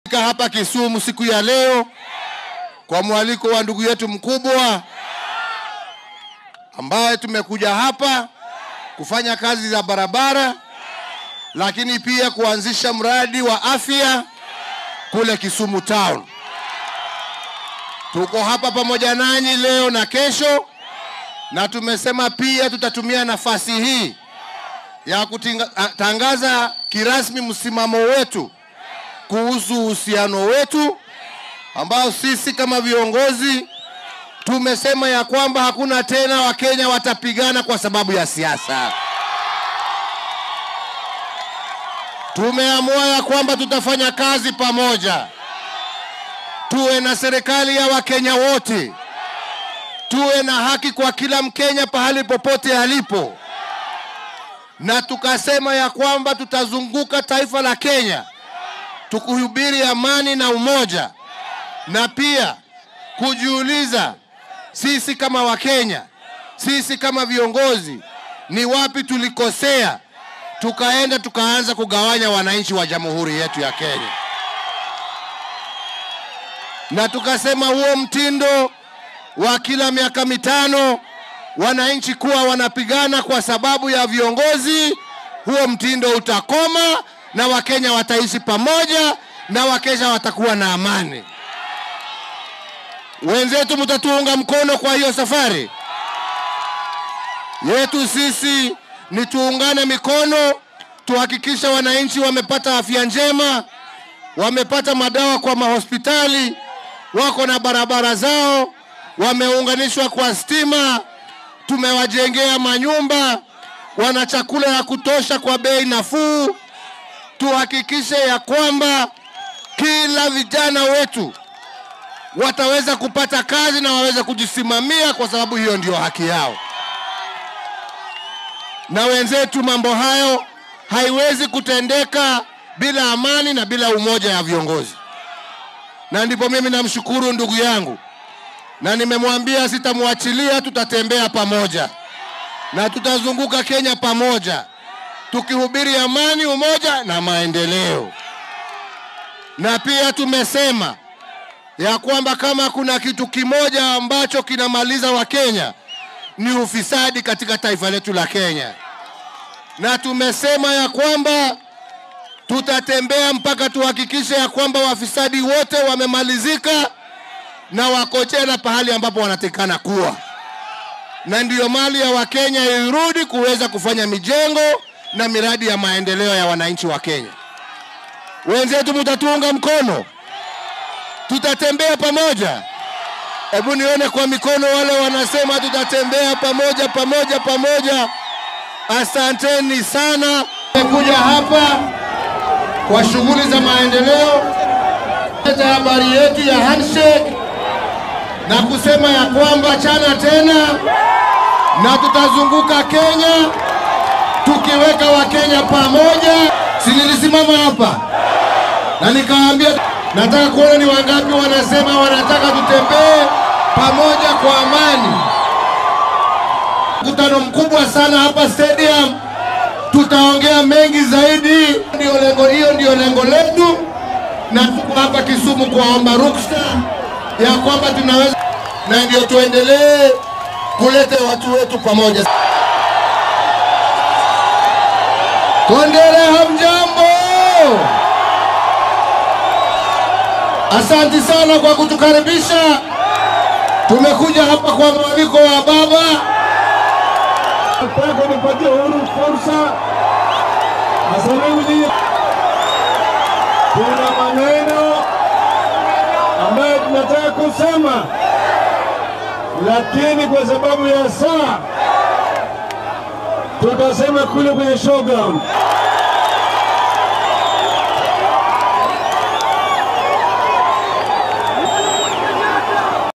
Fika hapa Kisumu siku ya leo kwa mwaliko wa ndugu yetu mkubwa ambaye tumekuja hapa kufanya kazi za barabara, lakini pia kuanzisha mradi wa afya kule Kisumu town. Tuko hapa pamoja nanyi leo na kesho, na tumesema pia tutatumia nafasi hii ya kutangaza kirasmi msimamo wetu kuhusu uhusiano wetu ambao sisi kama viongozi tumesema ya kwamba hakuna tena Wakenya watapigana kwa sababu ya siasa. Tumeamua ya kwamba tutafanya kazi pamoja, tuwe na serikali ya Wakenya wote, tuwe na haki kwa kila Mkenya pahali popote alipo, na tukasema ya kwamba tutazunguka taifa la Kenya tukuhubiri amani na umoja, na pia kujiuliza sisi kama Wakenya, sisi kama viongozi, ni wapi tulikosea, tukaenda tukaanza kugawanya wananchi wa jamhuri yetu ya Kenya, na tukasema huo mtindo wa kila miaka mitano wananchi kuwa wanapigana kwa sababu ya viongozi, huo mtindo utakoma na Wakenya wataishi pamoja na Wakenya watakuwa na amani. Wenzetu, mtatuunga mkono kwa hiyo safari yetu. Sisi ni tuungane mikono, tuhakikishe wananchi wamepata afya njema, wamepata madawa kwa mahospitali, wako na barabara zao, wameunganishwa kwa stima, tumewajengea manyumba, wana chakula ya kutosha kwa bei nafuu. Tuhakikishe ya kwamba kila vijana wetu wataweza kupata kazi na waweze kujisimamia, kwa sababu hiyo ndio haki yao. Na wenzetu, mambo hayo haiwezi kutendeka bila amani na bila umoja ya viongozi, na ndipo mimi namshukuru ndugu yangu, na nimemwambia sitamwachilia, tutatembea pamoja na tutazunguka Kenya pamoja tukihubiri amani, umoja na maendeleo. Na pia tumesema ya kwamba kama kuna kitu kimoja ambacho kinamaliza Wakenya ni ufisadi katika taifa letu la Kenya, na tumesema ya kwamba tutatembea mpaka tuhakikishe ya kwamba wafisadi wote wamemalizika na wako jela pahali ambapo wanatekana kuwa, na ndiyo mali ya Wakenya irudi kuweza kufanya mijengo na miradi ya maendeleo ya wananchi wa Kenya. Wenzetu, mtatuunga mkono, tutatembea pamoja. Hebu nione kwa mikono wale wanasema tutatembea pamoja pamoja pamoja. Asanteni sana. Nimekuja hapa kwa shughuli za maendeleo, leta habari yetu ya handshake na kusema ya kwamba chana tena na tutazunguka Kenya tukiweka Wakenya pamoja. Si nilisimama hapa na nikaambia nataka kuona ni wangapi wanasema wanataka tutembee pamoja kwa amani. Mkutano mkubwa sana hapa stadium, tutaongea mengi zaidi. Ndio lengo, hiyo ndio lengo letu, na tuko hapa Kisumu kuwaomba ruksa ya kwamba tunaweza, na ndio tuendelee kuleta watu wetu pamoja. Kondele, hamjambo? Asanti sana kwa kutukaribisha. Tumekuja hapa kwa mwaliko wa baba. Nataka nipatie Uhuru fursa azungumzie. Kuna maneno ambayo tunataka kusema, lakini kwa sababu ya saa tutasema kule kwenye showground.